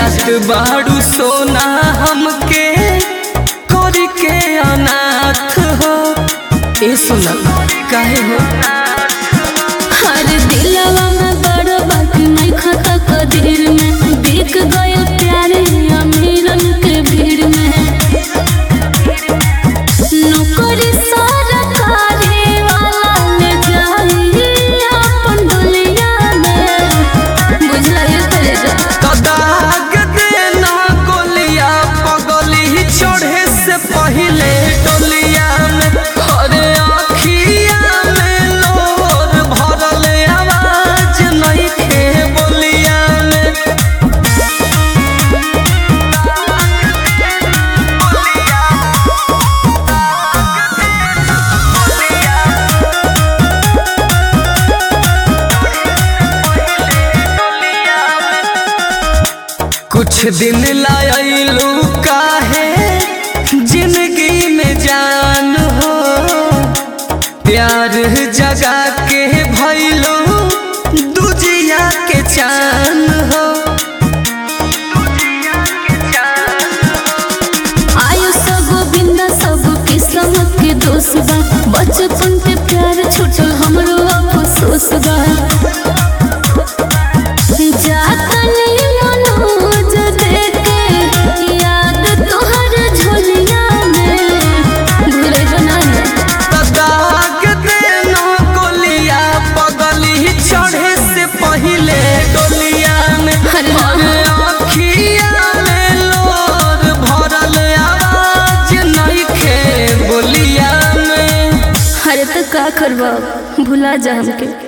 जात बाड़ू सोना हमके करके अनाथ हो ए सोना काहे हो हर दिलवा में बड़ बाकी नहीं खता कदीर में बिक गए प्यारे अमीरन के भीड़ में नौकरी सरकारी वाला ले जाई अपन दुनिया में बुझला ये तेरे कदाग देना गोलिया पगली चढ़े से पहले डोलिया में अरे आखिया में लोर भरल आवाज नहीं खे बोलिया में कुछ दिन लायलू काहे जिंदगी में जान हो प्यार जगा के भैलू दुजिया के चान हो आयु सब गोविंदा सब किस्मत के दोस्त बा बचपन के प्यार छूटल हमरो अफसोस बा जातनी मनोज देके याद तोहर झोलिया में घुरे बनाना दाग देना गोलिया पगली चढ़े से पहले डोलिया में अरे अरे आँखिया में लोर भरल आवाज नहीं खे बोलिया में अरे तो का करबा भुला जा हमके